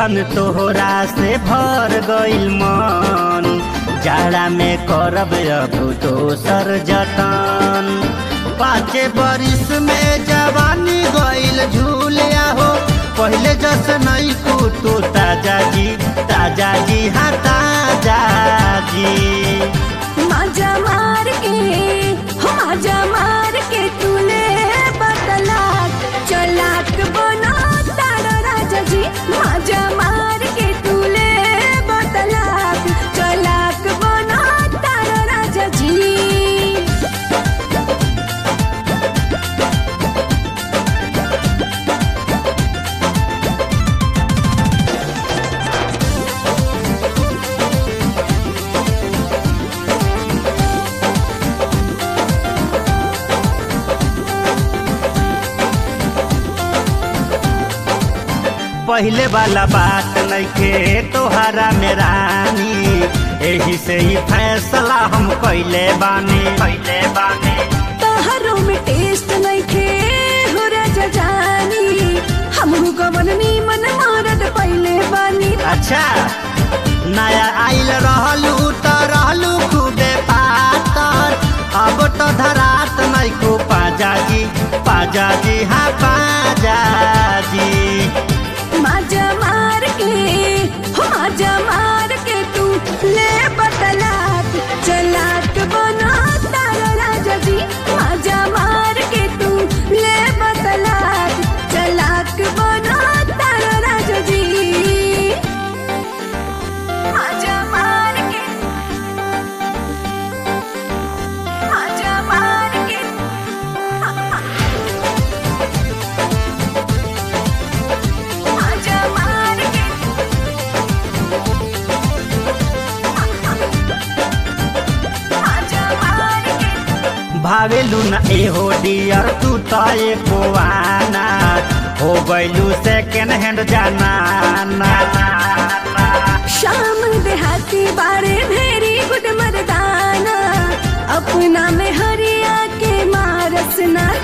धन तोहरा से भर गइल मन जाड़ा में करब अब दोसर जतन पाँचे बरिस में जवानी गइल झूलिया हो पहले जस नहीं तू ताजा जी ताजा जी हाँ ताजा जी माजा मार के हो माजा मार के तूने बतलाक चलाक बना तारा राजा जी माजा मार के तूने बतलाक चलाक बना तारा राजा जी पहले वाला बात नइखे तोहरा में रानी एही से ही फैसला हम कैले बानी कैले बानी तोहरों में टेस्ट नइखे हो राजा जानी हमहू कवन नीमन मारत पहिले बानी अच्छा नया आइल रहलू त रहलू खूबे पातर अब तो धरात नइको पाजा जी पाजा जी हाँ पाजा जी माजा मार के हो माजा मार के तू ले बतलाक चलाक बना तारा राजा जी माजा मार के तू ले बतलाक चलाक बना तारा राजा जी माजा मार के माजा मार के माजा मार के माजा मार के भावेलू न एहो डियर तू त एको आना हो गइलू सेकेंड हैंड जाना ना शाम देहाती बारे भेरी गुड मर्दाना अपना में हरिया के मारस ना